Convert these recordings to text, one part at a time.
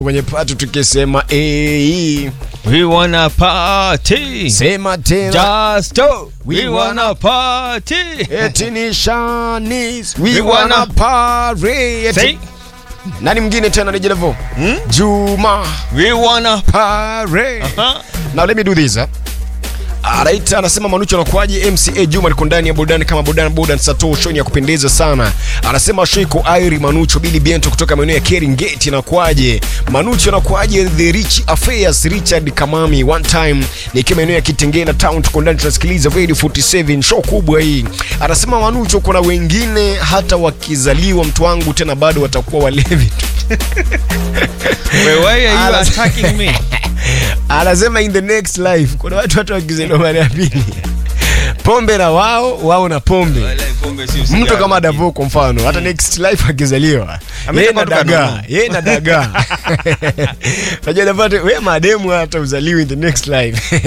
kwenye patu tukisema eh, We wanna party. sema tena Just do. We We wanna party. eti ni Shanice, we We wanna wanna- party eti- Say, nani mwingine tena nije level Hmm? Juma we wanna party Huh? Now let me do this. Huh? Alright, anasema Manucho anakuaje? MCA Juma liko ndani ya burudani kama burudani burudani sato show ni ya kupendeza sana. Anasema show iko Airi Manucho Billy Bento kutoka maeneo ya Keringeti anakuaje? Manucho anakuaje? The Rich Affairs Richard Kamami one time nikiwa maeneo ya Kitengela town tuko ndani tunasikiliza Radio 47 show kubwa hii. Anasema Manucho kuna wengine hata wakizaliwa mtu wangu tena bado watakuwa walevi tu. Wait, why are you Alas- attacking me? anasema in the next life kuna watu hata wakizaliwa mara ya pili pombe na wao wao na pombe mtu kama Davo kwa mfano hata next life akizaliwa yeye na Ametoka tu dagaa kanunua. yeye na dagaa unajua Davo ati, we mademu hata uzaliwi in the next life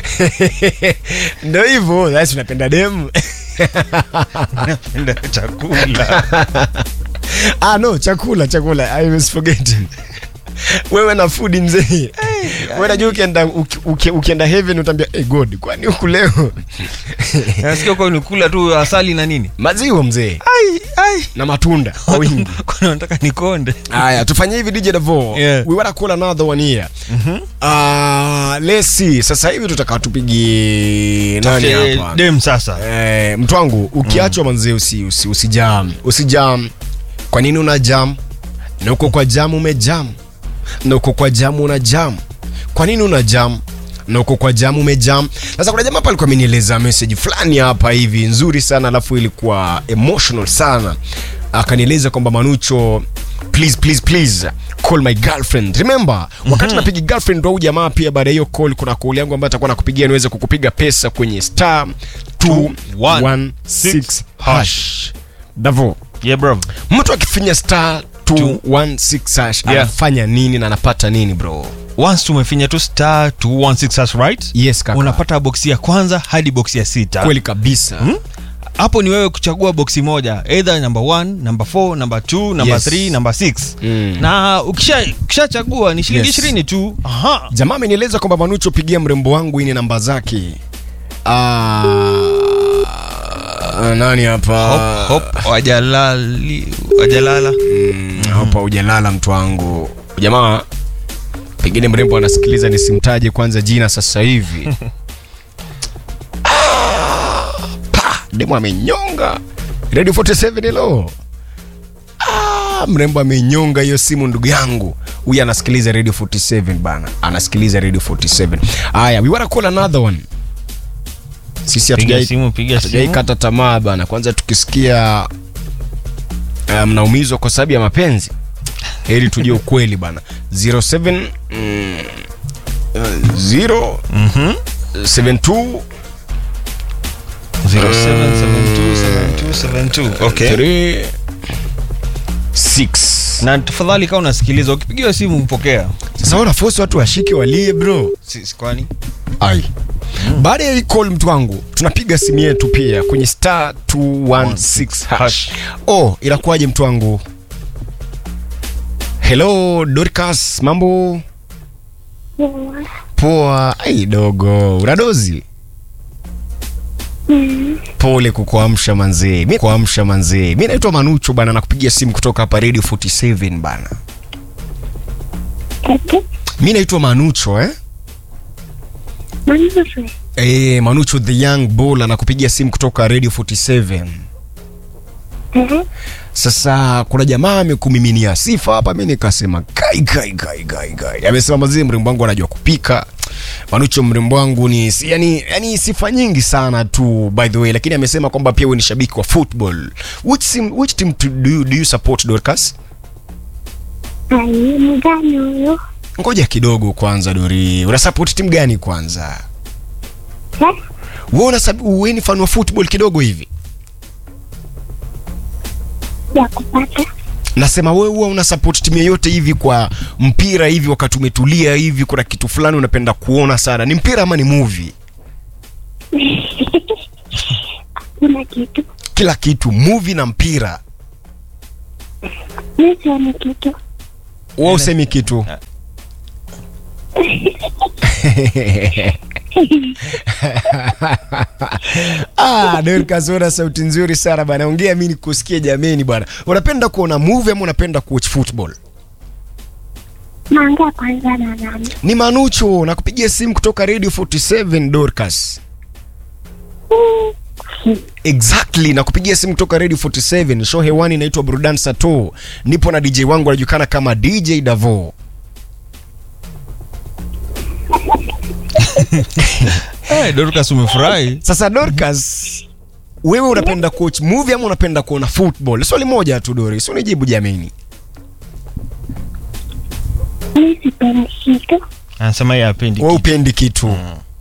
ndio hivyo basi unapenda demu Napenda chakula. ah no chakula chakula i was forgetting wewe na food mzee wewe najua ukienda uki- uki- ukienda heaven utaambia hey god kwani huku leo Nasikia kwa nikula tu asali na nini? maziwa mzee Ai, ai. na matunda kwa wingi Kuna nataka nikonde. haya tufanye hivi dj davo Yeah. we wanna call another one here uh, let's see sasa hivi tutaka tupigi nani Tafute hapa Dem sasa. eh, mtu wangu ukiachwa manzee usi, usi, usijam usijam kwa nini una jam na uko kwa jam umejam na uko kwa jam una jam kwa nini una jam na uko kwa jam umejam sasa kuna jamaa hapa alikuwa amenieleza message fulani hapa hivi nzuri sana alafu ilikuwa emotional sana akanieleza kwamba manucho please please please call my girlfriend remember wakati napiga girlfriend wa huyu jamaa pia baada ya hiyo call kuna call yangu ambayo atakuwa nakupigia niweze kukupiga pesa kwenye star 216 hash davo Yeah, bro. mtu akifinya star 216 hash Yeah. anafanya nini na anapata nini bro Once tumefinya tu star 216 hash, right? yes kaka Unapata boksi ya kwanza hadi boksi ya sita. kweli kabisa hapo ni wewe kuchagua boksi moja either number 1 number 4 number 2 number Yes. 3 number 6 Mm. na ukisha ukishachagua ni shilingi Yes. 20 tu aha jamaa amenieleza kwamba manucho pigia mrembo wangu ini namba zake ah, nani hapa hop hop wajalali wajalala Mm, hapa hujalala mtu wangu jamaa pengine mrembo anasikiliza nisimtaje kwanza jina sasa hivi Ah, pa, demu amenyonga radio 47 hello Ah, mrembo amenyonga hiyo simu ndugu yangu huyu anasikiliza radio 47 bana anasikiliza radio 47 haya we wanna call another one sisi piga hatujai simu piga simu hatujaikata tamaa bana kwanza tukisikia uh, mnaumizwa kwa sababu ya mapenzi heri tujue ukweli bana 07 mm, uh, 0 mhm 72 07727272 okay 3 6 na tafadhali kama unasikiliza ukipigiwa simu mpokea sasa wanafosi watu washike walie bro Si- kwani ai baada ya hii call mtu wangu tunapiga simu yetu pia kwenye star 216 hash oh inakuwaje mtu wangu hello dorcas mambo poa ai dogo unadozi pole kukuamsha manzee mi kuamsha manzee mi naitwa manucho bana nakupigia simu kutoka hapa radio 47 bana mi naitwa manucho eh Eh, Manucho the young bull anakupigia simu kutoka Radio 47. Sasa kuna jamaa amekumiminia sifa hapa, mimi nikasema kai kai kai kai kai. Amesema mazee, mrembo wangu anajua kupika. Manucho mrembo wangu ni si- yani, yani sifa nyingi sana tu by the way, lakini amesema kwamba pia wewe ni shabiki wa football. Which team, which team to, do, you- do you support Dorcas? mgani huyo Ngoja kidogo kwanza Dori. Una support timu gani kwanza? Eh? Wewe una wewe ni fan wa football kidogo hivi? ya kupata nasema wewe huwa una support timu yoyote hivi kwa mpira hivi wakati umetulia hivi kuna kitu fulani unapenda kuona sana ni mpira ama ni movie kuna kitu kila kitu movie na mpira mi sioni kitu wewe usemi kitu ah, Dorcas una sauti nzuri sana bana ongea mimi nikusikie jameni bwana unapenda kuona movie ama unapenda kuwatch football Naongea kwanza na nani? ni manucho nakupigia simu kutoka radio 47 Dorcas exactly nakupigia simu kutoka radio 47 show hewani inaitwa burudani sato nipo na dj wangu anajulikana kama dj davo hey, dorcas umefurahi sasa dorcas wewe unapenda coach movie ama unapenda kuona football swali moja tu doris unijibu jameni Mi sipendi kitu. anasema yeye apendi we upendi kitu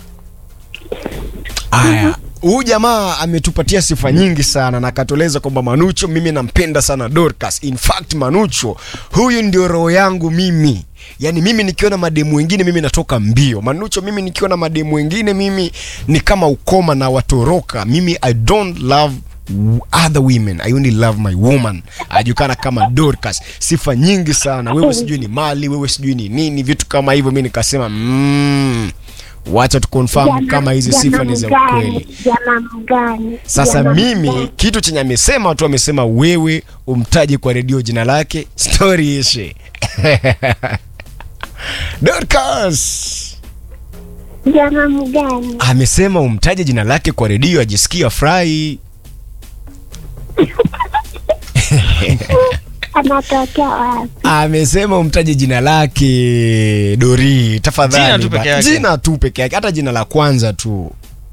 aya huyu jamaa ametupatia sifa nyingi sana na akatueleza kwamba manucho mimi nampenda sana dorcas in fact manucho huyu ndio roho yangu mimi yaani mimi nikiona mademu wengine mimi natoka mbio manucho mimi nikiona mademu wengine mimi ni kama ukoma na watoroka mimi i don't love other women i only love my woman ajulikana kama dorcas sifa nyingi sana wewe sijui ni mali wewe sijui ni nini vitu kama hivyo mi nikasema mm, wacha tukonfirm Jamaa- kama hizi sifa ni za jamaa ukweli mgani? Jamaa mgani? sasa Jamaa mimi mgani? kitu chenye amesema tu amesema wewe umtaje kwa redio jina lake story ishe dorcas Jamaa mgani? amesema umtaje jina lake kwa redio ajisikia furahi Anatokea wapi? amesema umtaje jina lake dori tafadhali Jina tu peke ba- yake. jina tu peke yake hata jina la kwanza tu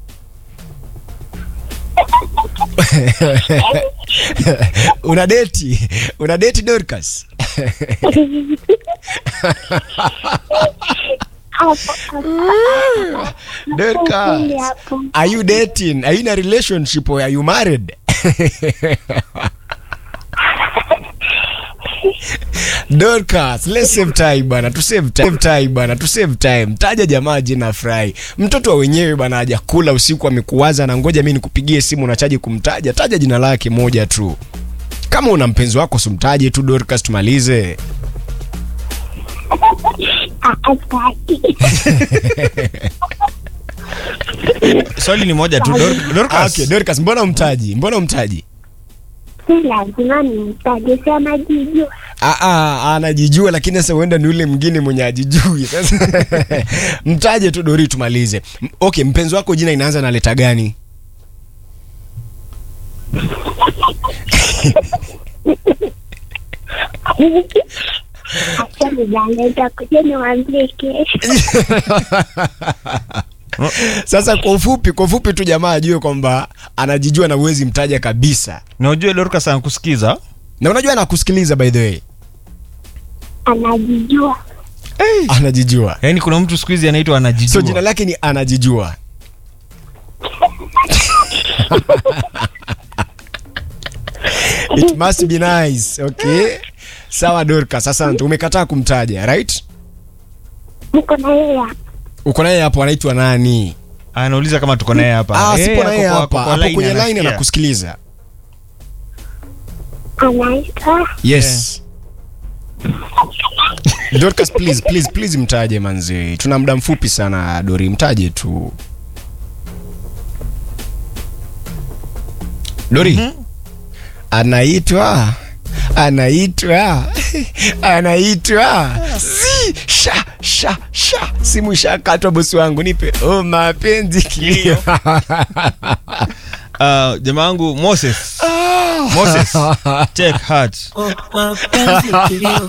una deti una deti dorcas Hapo, hapo. dorcas Ukweli hapo. are you dating are you in a relationship or are you married Dorcas, let's save time bana, tu save time, save time bana, tu save time. Taja jamaa jina furahi. Mtoto wa wenyewe bana hajakula usiku amekuwaza na ngoja mimi nikupigie simu unachaji kumtaja. Taja jina lake moja tu. Kama una mpenzi wako simtaje tu Dorcas tumalize. Ah, asante. swali ni moja tu Dor- dorcas Okay, Dorcas mbona umtaji? Mbona umtaji? Si lazima nimtaje, si anajijua. Ah, ah, anajijua lakini sasa huenda ni yule mwingine mwenye ajijui. Sasa mtaje tu Dori tumalize. M- Okay, mpenzi wako jina inaanza na leta gani? Acha nijaleta kuja niwaambie kesho. Sasa kwa ufupi, kwa ufupi tu jamaa ajue kwamba anajijua na uwezi mtaja kabisa. na ujue dorcas anakusikiza Na unajua anakusikiliza by the way. Anajijua. Anajijua. yaani kuna mtu siku hizi anaitwa anajijua So jina lake ni anajijua. It must be nice. Okay. Sawa Dorcas, asante. Umekataa kumtaja, right? Niko na yeye hapa. Uko naye hapo anaitwa nani? anauliza kama tuko naye hapa Ah, Eh, sipo na ako yeye kwa- hapa. ako kwa Hapo line kwenye line anasikia. anakusikiliza. Anaitwa Yes. Dorcas please, please, please mtaje manzi. Tuna muda mfupi sana Dori, mtaje tu. Dori. Anaitwa anaitwa anaitwa si sha sha sha simu ishakatwa bosi wangu nipe oh mapenzi kilio Ah, jamaa wangu moses moses take heart mapenzi kilio